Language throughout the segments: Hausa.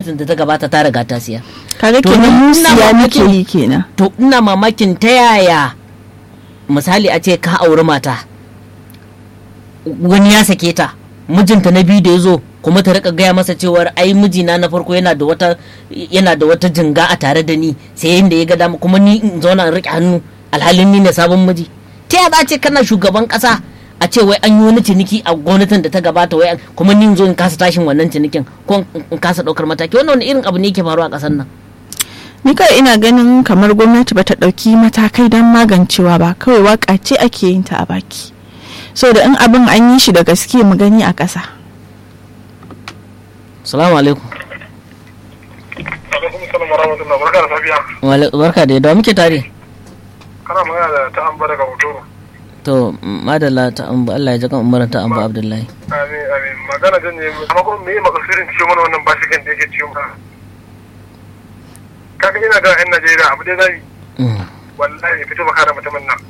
gwamnatin da ta gabata ta riga ta siya kaga To, kenan mu ina siya muke mamakin- yi kenan to ina mamakin ta yaya misali a ce ka auri mata wani ya sake ta mijinta na biyu da ya zo kuma ta rika gaya masa cewar ai mijina na farko yana da wata yana da wata jinga a tare da ni sai yanda ya ga dama kuma ni in zauna in rike hannu alhalin ni ne sabon miji ta yaya za a ce kana shugaban kasa a ce wai an yi wani ciniki a gwamnatin da ta gabata wai an- kuma ni in zo in kasa tashin wannan cinikin ko in- in kasa daukar mataki wannan wani irin abu ne yake faruwa a kasar nan ni kai ina ganin kamar gwamnati bata ɗauki matakai don magancewa ba kawai waka ce ake yin ta a baki so da in abin an yi shi da gaske mu gani a ƙasa salamu alaikum alaikum salam warahmatullahi barka da safiya Wale- barka da yadda muke tare kana magana da ta amba daga hotoro to madalla ta amba Allah ya ji kan umaran ta amba Abdullahi amin amin magana jan ne amma kuma me makasirin ciwo mana wannan bashikan da yake ciwo mana kaga ina ga yan Najeriya abu dai zai Mm. wallahi fito baka da mutumin nan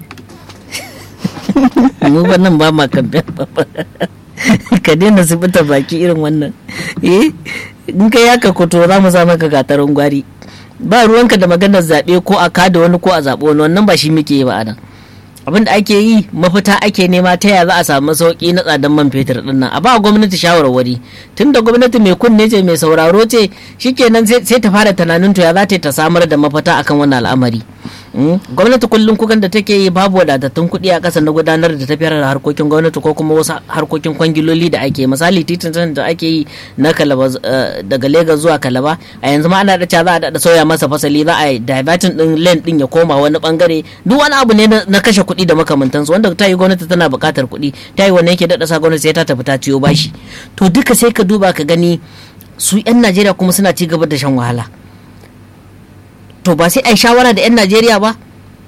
mu ba nan ba ma kamfe ka daina zubuta baki irin wannan eh in ka yaka koto za mu sa maka gatarin gwari ba ruwanka da maganar zaɓe ko a kada wani ko a zaɓe wani wannan ba shi muke yi ba a nan abin da ake yi mafita ake nema ta yaya za a samu sauki na tsadan man fetur din nan a ba gwamnati shawarwari tunda gwamnati mai kunne ce mai sauraro ce shikenan sai sai ta fara tunanin to ya za ta yi ta samar da mafita akan wannan al'amari Mm. gwamnati kullum kukan da take yi babu wadatattun kuɗi a ƙasa na gudanar da tafiyar da harkokin gwamnati ko kuma wasu harkokin kwangiloli da ake misali titin can da ake yi na kalaba eh, daga Legas zuwa kalaba a yanzu ma ana da cewa za a daɗa sauya masa fasali za a yi divertin din lane din ya koma wani bangare duk wani abu ne na na kashe kuɗi da makamantansu wanda ta yi gwamnati tana buƙatar kuɗi ta yi wani yake daɗa sa gwamnati sai ta tafi ta ciyo bashi to duka sai ka duba ka gani su 'yan najeriya kuma suna ci gaba da shan wahala to ba sai a yi shawara da 'yan najeriya ba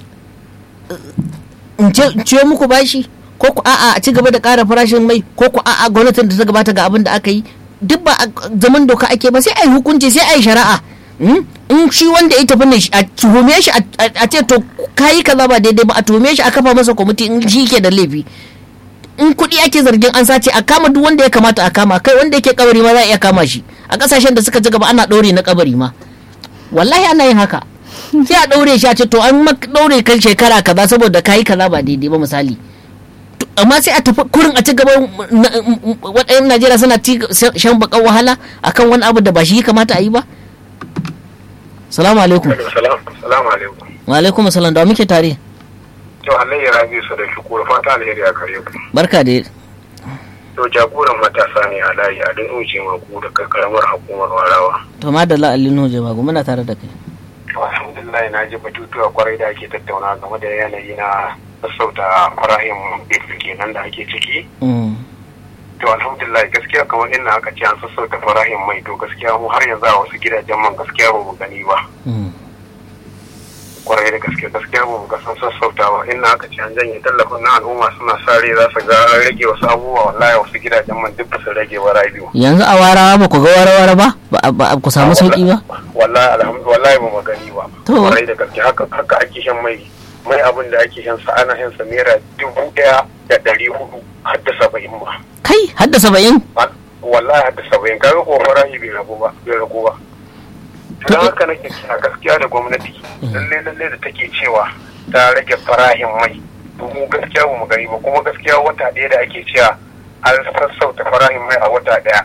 in ce- in ciyo muku bashi ko ku a'a a ci gaba da ƙara farashin mai ko ku a'a gwamnatin da ta gabata ga abin da aka yi duk ba a zaman doka ake ba sai a yi hukunci sai a yi shari'a Mm? in shi wanda ya tafi ne shi- a tuhume shi a a ce to kayi kaza ba daidai ba a tuhume shi a kafa masa kwamiti in shi ke da laifi in kuɗi ake zargin an sace a kama duk wanda ya kamata a kama kai wanda yake kabari ma za a iya kama shi a ƙasashen da suka ci gaba ana ɗaure na kabari ma wallahi ana yin haka sai a ɗaure shi a ce to an mak ɗaure kan shekara kaza saboda kayi kaza ba daidai ba misali To, amma sai a tafi kurin a ci gaba waɗannan najeriya suna ci shan bakan wahala akan wani abu da ba shi ya kamata a yi ba salamu alaikum salam salamu alaikum wa alaikum salam da wa muke tare to Allah ya rabi su da shukuru fata alheri a kare ku barka da to jagoran matasa ne a layi a duk uce maku da karamar hukumar warawa to madalla alinu jama'a muna tare da kai alhamdulillah na ji batutuwa kwarai da ake tattauna game da yanayi na sassauta farahim bifu kenan da ake ciki Mm. to alhamdulillah gaskiya kamar inda aka ce an sassauta farahim mai to gaskiya mu har yanzu a wasu gidajen man gaskiya ba mu gani ba Mm. kwarai da gaske gaskiya ba mu ga sun sassauta ba inda aka ce an janye tallafin na al'umma suna sa rai za su ga an rage wasu abubuwa wallahi wasu gidajen man duk ba su rage ba rabiu yanzu a warawa ba ku ga warawara ba ba ba ku samu sauki ba wallahi alhamdulillah wallahi ba mu gani ba To. kwarai da gaske haka haka ake shan mai mai abin da ake shan sa ana shan sa naira dubu ɗaya da ɗari hudu har da saba'in ba kai hadda saba'in wallahi har da saba'in kaga ko farashi bai ragu ba bai ragu ba To, don haka nake kira gaskiya da gwamnati lalle lalle da take cewa ta rage farahin mai to mu gaskiya ba mu gani ba kuma gaskiya wata ɗaya da ake cewa an sassauta farahin mai a wata ɗaya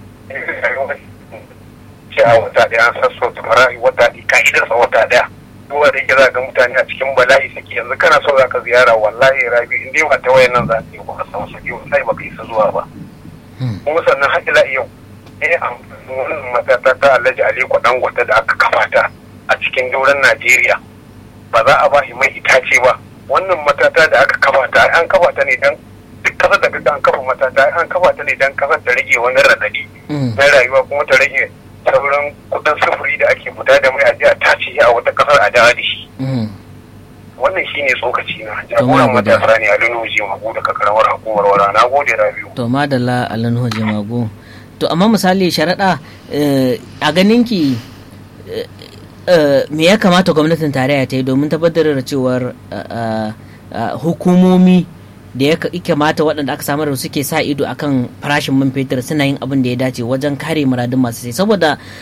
ce a wata ɗaya an sassauta farahin wata ɗaya ka'idarsa wata ɗaya duba da yake za ga mutane a cikin bala'i suke yanzu kana so za ka ziyara wallahi rabi in dai ba ta wayan nan za ka yi ba ka samu sauki wallahi ba ka isa zuwa ba kuma sannan har ila yau eh amfanin wannan matata ta alhaji aliko dangote da aka kafa ta a cikin daular najeriya ba za a ba shi mai itace ba wannan matata da aka kafa ta an kafa ta ne dan duk kasar da kaga an kafa matata an kafa ta ne dan kasar ta rage wani radadi Mm. na rayuwa kuma ta rage sauran kudin sufuri da ake fita da mai a je a tace shi a wata kasar a dawo da shi Mm. wannan shine tsokaci na jagoran gode. matasa ne a lunuji mabu daga karamar hukumar wara na gode rabiu to madalla alinu jamago to amma misali sharaɗa eh, a ganinki eh, eh, me ya kamata gwamnatin tarayya ta yi domin tabbatar da cewar eh, eh, eh, hukumomi da ya ka- kamata waɗanda aka samar da suke sa ido akan farashin man fetur suna yin abin da ya dace wajen kare muradun masu sai saboda